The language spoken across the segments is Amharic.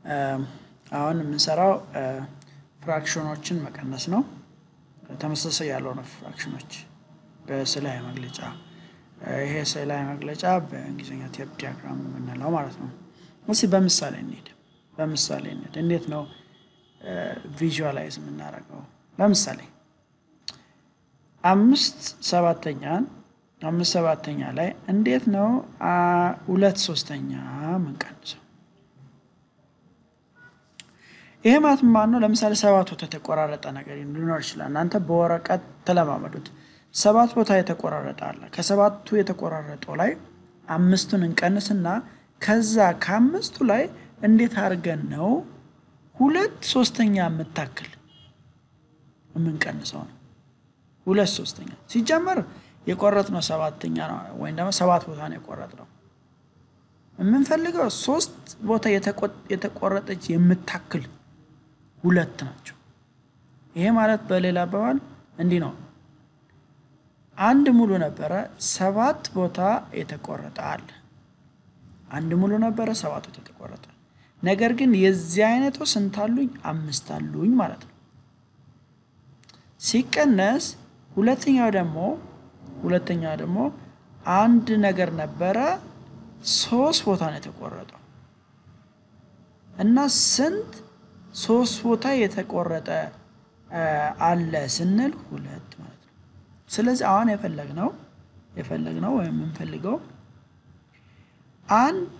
አሁን የምንሰራው ፍራክሽኖችን መቀነስ ነው። ተመሳሳይ ያልሆነ ፍራክሽኖች በስዕላዊ መግለጫ ይሄ ስዕላዊ መግለጫ በእንግሊዝኛ ቴፕ ዲያግራም የምንለው ማለት ነው። እስኪ በምሳሌ እንሂድ። በምሳሌ እንሂድ። እንዴት ነው ቪዥዋላይዝ የምናደርገው? ለምሳሌ አምስት ሰባተኛን አምስት ሰባተኛ ላይ እንዴት ነው ሁለት ሶስተኛ የምንቀንሰው? ይሄ ማለት ማን ነው? ለምሳሌ ሰባት ቦታ የተቆራረጠ ነገር ሊኖር ይችላል። እናንተ በወረቀት ተለማመዱት። ሰባት ቦታ የተቆራረጠ አለ። ከሰባቱ የተቆራረጠው ላይ አምስቱን እንቀንስና ከዛ ከአምስቱ ላይ እንዴት አድርገን ነው ሁለት ሶስተኛ የምታክል የምንቀንሰው ነው። ሁለት ሶስተኛ ሲጀመር የቆረጥነው ሰባተኛ ነው፣ ወይም ደግሞ ሰባት ቦታ ነው የቆረጥነው። የምንፈልገው ሶስት ቦታ የተቆረጠች የምታክል ሁለት ናቸው። ይሄ ማለት በሌላ አባባል እንዲህ ነው። አንድ ሙሉ ነበረ፣ ሰባት ቦታ የተቆረጠ አለ። አንድ ሙሉ ነበረ፣ ሰባት ቦታ የተቆረጠ ነገር ግን የዚህ አይነቱ ስንት አሉኝ? አምስት አሉኝ ማለት ነው። ሲቀነስ ሁለተኛው ደግሞ ሁለተኛው ደግሞ አንድ ነገር ነበረ ሶስት ቦታ ነው የተቆረጠው እና ስንት ሶስት ቦታ የተቆረጠ አለ ስንል ሁለት ማለት ነው። ስለዚህ አሁን የፈለግነው የፈለግነው ወይም የምንፈልገው አንድ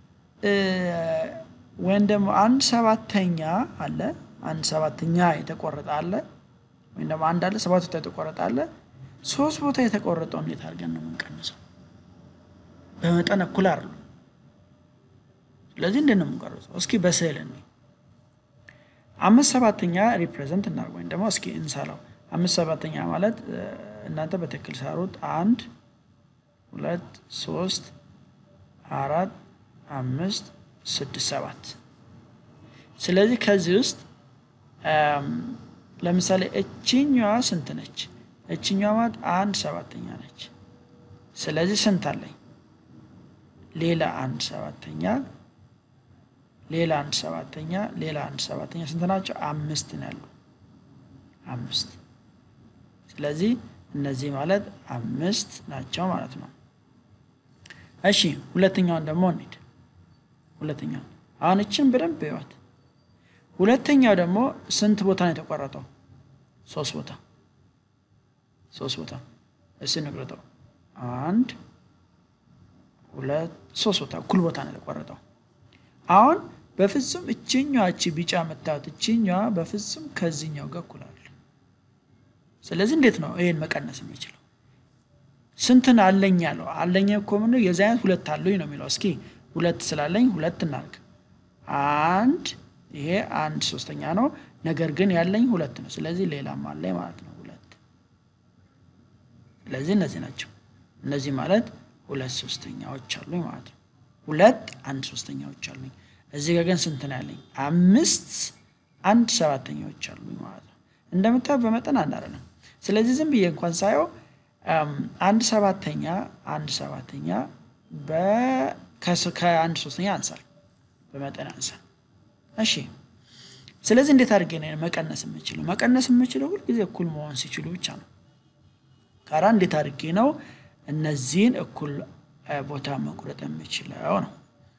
ወይም ደግሞ አንድ ሰባተኛ አለ አንድ ሰባተኛ የተቆረጠ አለ ወይም ደግሞ አንድ አለ ሰባት ቦታ የተቆረጠ አለ። ሶስት ቦታ የተቆረጠው እንዴት አድርገን ነው የምንቀንሰው? በመጠን እኩል አይደሉም። ስለዚህ እንዴት ነው የምንቀርጸው? እስኪ በስዕል ነው አምስት ሰባተኛ ሪፕሬዘንት እናድርግ ወይም ደግሞ እስኪ እንሳለው። አምስት ሰባተኛ ማለት እናንተ በትክክል ሳሩት። አንድ ሁለት ሶስት አራት አምስት ስድስት ሰባት። ስለዚህ ከዚህ ውስጥ ለምሳሌ እችኛዋ ስንት ነች? እችኛዋ ማለት አንድ ሰባተኛ ነች። ስለዚህ ስንት አለኝ? ሌላ አንድ ሰባተኛ ሌላ አንድ ሰባተኛ ሌላ አንድ ሰባተኛ ስንት ናቸው? አምስት ነው ያሉ አምስት። ስለዚህ እነዚህ ማለት አምስት ናቸው ማለት ነው። እሺ ሁለተኛውን ደግሞ እንሂድ። ሁለተኛውን አሁን እችን በደንብ ይዋት። ሁለተኛው ደግሞ ስንት ቦታ ነው የተቆረጠው? ሶስት ቦታ ሶስት ቦታ። እስኪ ንቅረጠው። አንድ ሁለት ሶስት ቦታ እኩል ቦታ ነው የተቆረጠው። አሁን በፍጹም እችኛዋ እቺ ቢጫ የምታዩት እችኛዋ በፍጹም ከዚህኛው ጋር እኩል አለ። ስለዚህ እንዴት ነው ይሄን መቀነስ የምችለው? ስንትን አለኝ ያለው አለኝ እኮ ምን የዚህ አይነት ሁለት አሉኝ ነው የሚለው። እስኪ ሁለት ስላለኝ ሁለት እናድርግ። አንድ ይሄ አንድ ሶስተኛ ነው፣ ነገር ግን ያለኝ ሁለት ነው። ስለዚህ ሌላም አለኝ ማለት ነው ሁለት። ስለዚህ እነዚህ ናቸው። እነዚህ ማለት ሁለት ሶስተኛዎች አሉኝ ማለት ነው። ሁለት አንድ ሶስተኛዎች አሉኝ። እዚህ ጋር ግን ስንት ነው ያለኝ? አምስት አንድ ሰባተኛዎች አሉኝ ማለት ነው። እንደምታየው በመጠን አንድ አይደለም። ስለዚህ ዝም ብዬ እንኳን ሳየው አንድ ሰባተኛ አንድ ሰባተኛ ከአንድ ሶስተኛ አንሳል፣ በመጠን አንሳል። እሺ ስለዚህ እንዴት አድርጌ ነው መቀነስ የምችለው? መቀነስ የምችለው ሁልጊዜ እኩል መሆን ሲችሉ ብቻ ነው። ካራ እንዴት አድርጌ ነው እነዚህን እኩል ቦታ መቁረጥ የምችለው ነው።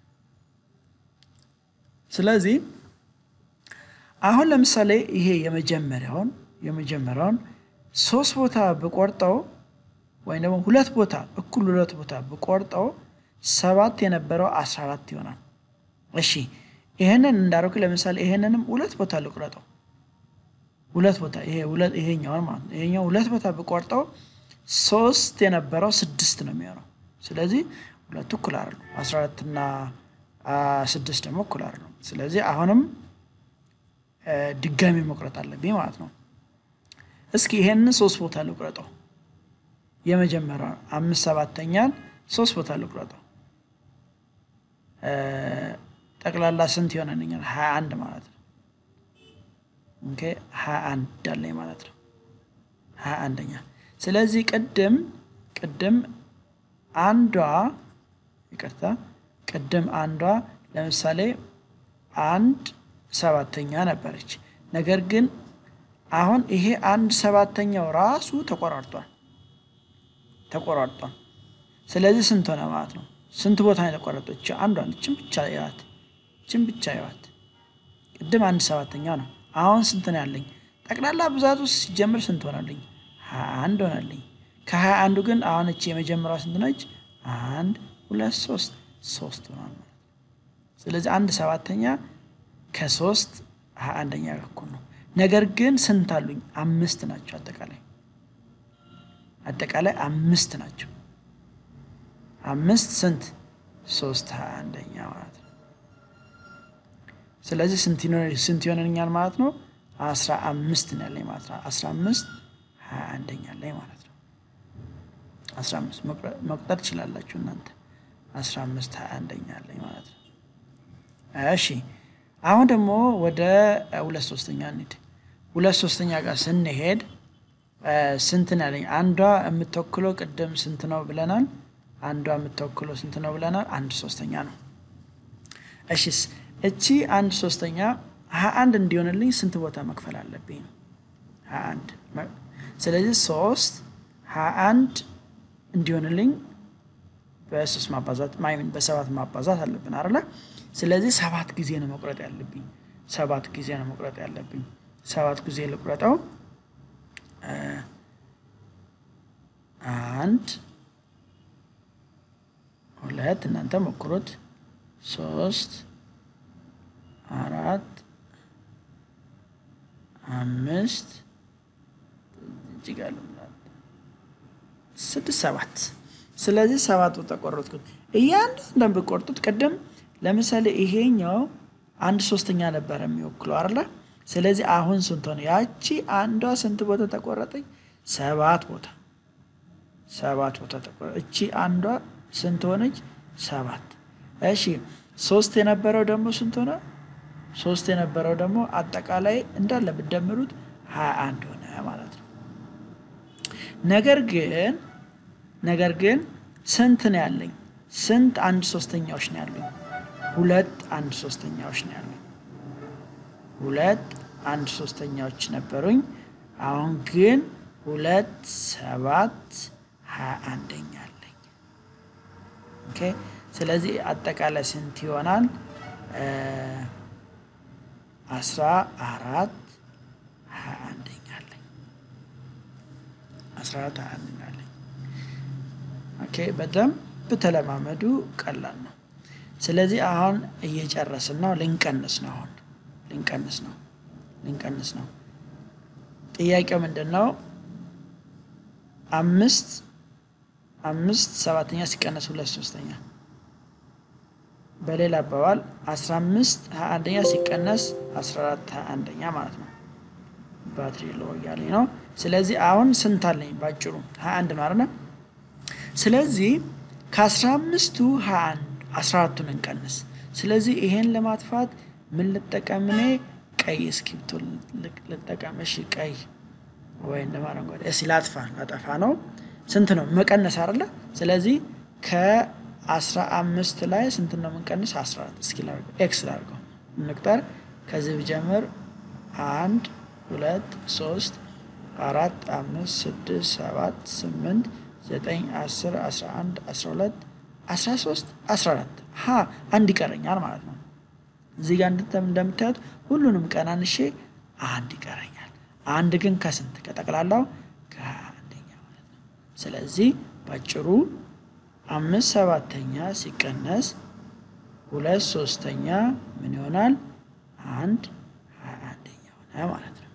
ስለዚህ አሁን ለምሳሌ ይሄ የመጀመሪያውን የመጀመሪያውን ሶስት ቦታ ብቆርጠው ወይም ደግሞ ሁለት ቦታ እኩል ሁለት ቦታ ብቆርጠው ሰባት የነበረው አስራ አራት ይሆናል። እሺ ይሄንን እንዳደረኩ ለምሳሌ ይሄንንም ሁለት ቦታ ልቁረጠው። ሁለት ቦታ ይሄ ይሄኛውን ማለት ነው። ይሄኛው ሁለት ቦታ ብቆርጠው ሶስት የነበረው ስድስት ነው የሚሆነው። ስለዚህ ሁለቱ እኩል አይደሉም። አስራ አራት እና ስድስት ደግሞ እኩል አይደሉም። ስለዚህ አሁንም ድጋሚ መቁረጥ አለብኝ ማለት ነው። እስኪ ይሄንን ሶስት ቦታ ልቁረጠው። የመጀመሪያው አምስት ሰባተኛን ሶስት ቦታ ልቁረጠው። ጠቅላላ ስንት ይሆነልኛል? ሀያ አንድ ማለት ነው። ኦኬ ሀያ አንድ አለኝ ማለት ነው። ሀያ አንደኛ ስለዚህ ቅድም ቅድም አንዷ ይቅርታ ቅድም አንዷ ለምሳሌ አንድ ሰባተኛ ነበረች። ነገር ግን አሁን ይሄ አንድ ሰባተኛው ራሱ ተቆራርጧል ተቆራርጧል። ስለዚህ ስንት ሆነ ማለት ነው? ስንት ቦታ ነው የተቆረጠች? አንዷን እችን ብቻ ይዋት፣ እችን ብቻ ይዋት። ቅድም አንድ ሰባተኛ ነው። አሁን ስንት ነው ያለኝ? ጠቅላላ ብዛት ውስጥ ሲጀምር ስንት ሆነልኝ? ሀያ አንድ ሆነልኝ። ከሀያ አንዱ ግን አሁን እቺ የመጀመሪያዋ ስንት ነች? አንድ ሁለት ሶስት ሶስት ሆኗል ማለት ነው። ስለዚህ አንድ ሰባተኛ ከሶስት ሀያ አንደኛ ጋር እኩል ነው። ነገር ግን ስንት አሉኝ? አምስት ናቸው። አጠቃላይ አጠቃላይ አምስት ናቸው። አምስት ስንት? ሶስት ሀያ አንደኛ ማለት ነው። ስለዚህ ስንት ይሆነኛል ማለት ነው? አስራ አምስት ነው ያለኝ ማለት ነው። አስራ አምስት ሀያ አንደኛ ላይ ማለት ነው። አስራ አምስት መቁጠር ትችላላችሁ እናንተ። አስራ አምስት ሀያ አንደኛ ላይ ማለት ነው። እሺ አሁን ደግሞ ወደ ሁለት ሶስተኛ እንሂድ። ሁለት ሶስተኛ ጋር ስንሄድ ስንት ነው ያለኝ? አንዷ የምትወክለው ቅድም ስንት ነው ብለናል? አንዷ የምትወክለው ስንት ነው ብለናል? አንድ ሶስተኛ ነው። እሺስ እቺ አንድ ሶስተኛ ሀያ አንድ እንዲሆንልኝ ስንት ቦታ መክፈል አለብኝ ነው? ሀያ አንድ ስለዚህ ሶስት ሀያ አንድ እንዲሆንልኝ በሶስት ማባዛት ማይምን በሰባት ማባዛት አለብን አይደለ? ስለዚህ ሰባት ጊዜ ነው መቁረጥ ያለብኝ። ሰባት ጊዜ ነው መቁረጥ ያለብኝ። ሰባት ጊዜ ልቁረጠው። አንድ ሁለት፣ እናንተ ሞክሩት። ሶስት አራት አምስት እጅጋለ ስድስት ሰባት። ስለዚህ ሰባት ቦታ ቆረጥኩት። እያንዳንዱን ብቆርጡት ቅድም ለምሳሌ ይሄኛው አንድ ሶስተኛ ነበረ የሚወክለው አይደለ? ስለዚህ አሁን ስንት ሆነ? ያቺ አንዷ ስንት ቦታ ተቆረጠኝ? ሰባት ቦታ ሰባት ቦታ ተቆረጠ። እቺ አንዷ ስንት ሆነች? ሰባት። እሺ ሶስት የነበረው ደግሞ ስንት ሆነ? ሶስት የነበረው ደግሞ አጠቃላይ እንዳለ ብትደምሩት ሀያ አንድ ሆነ ማለት ነው። ነገር ግን ነገር ግን ስንት ነው ያለኝ? ስንት አንድ ሶስተኛዎች ነው ያሉኝ? ሁለት አንድ ሶስተኛዎች ነው ያሉኝ። ሁለት አንድ ሶስተኛዎች ነበሩኝ። አሁን ግን ሁለት ሰባት ሀያ አንደኛ አለኝ። ኦኬ ስለዚህ አጠቃላይ ስንት ይሆናል? አስራ አራት ሀያ አንደኛ አለኝ። አስራ አራት ሀያ አንደኛ አለኝ። ኦኬ በደንብ ተለማመዱ። ቀላል ነው። ስለዚህ አሁን እየጨረስን ነው። ልንቀንስ ነው። አሁን ልንቀንስ ነው። ልንቀንስ ነው። ጥያቄው ምንድን ነው? አምስት አምስት ሰባተኛ ሲቀነስ ሁለት ሶስተኛ። በሌላ አባባል አስራ አምስት ሀያ አንደኛ ሲቀነስ አስራ አራት ሀያ አንደኛ ማለት ነው። ባትሪ ሎ እያለኝ ነው። ስለዚህ አሁን ስንት አለኝ? ባጭሩ ሀያ አንድ ነው አይደል? ስለዚህ ከአስራ አምስቱ ሀያ አንድ አስራ አራቱን እንቀንስ። ስለዚህ ይሄን ለማጥፋት ምን ልጠቀም እኔ? ቀይ እስክሪብቶ ልጠቀም። እሺ ቀይ ወይ እንደ አረንጓዴ። እስኪ ላጥፋ፣ ላጠፋ ነው። ስንት ነው መቀነስ አይደለ? ስለዚህ ከአስራ አምስት ላይ ስንት ነው የምንቀንስ? አስራ አራት እስኪ ላድርገው፣ ኤክስ ላድርገው፣ እንቁጠር። ከዚህ ብጀምር አንድ ሁለት ሶስት አራት አምስት ስድስት ሰባት ስምንት ዘጠኝ አስር አስራ አንድ አስራ ሁለት አስራ ሶስት አስራ አራት ሀ አንድ ይቀረኛል ማለት ነው። እዚህ ጋር እንደምታዩት ሁሉንም ቀናንሼ አንድ ይቀረኛል። አንድ ግን ከስንት ከጠቅላላው ከአንደኛ ማለት ነው። ስለዚህ ባጭሩ አምስት ሰባተኛ ሲቀነስ ሁለት ሶስተኛ ምን ይሆናል? አንድ ሀያ አንደኛ ሆነ ማለት ነው።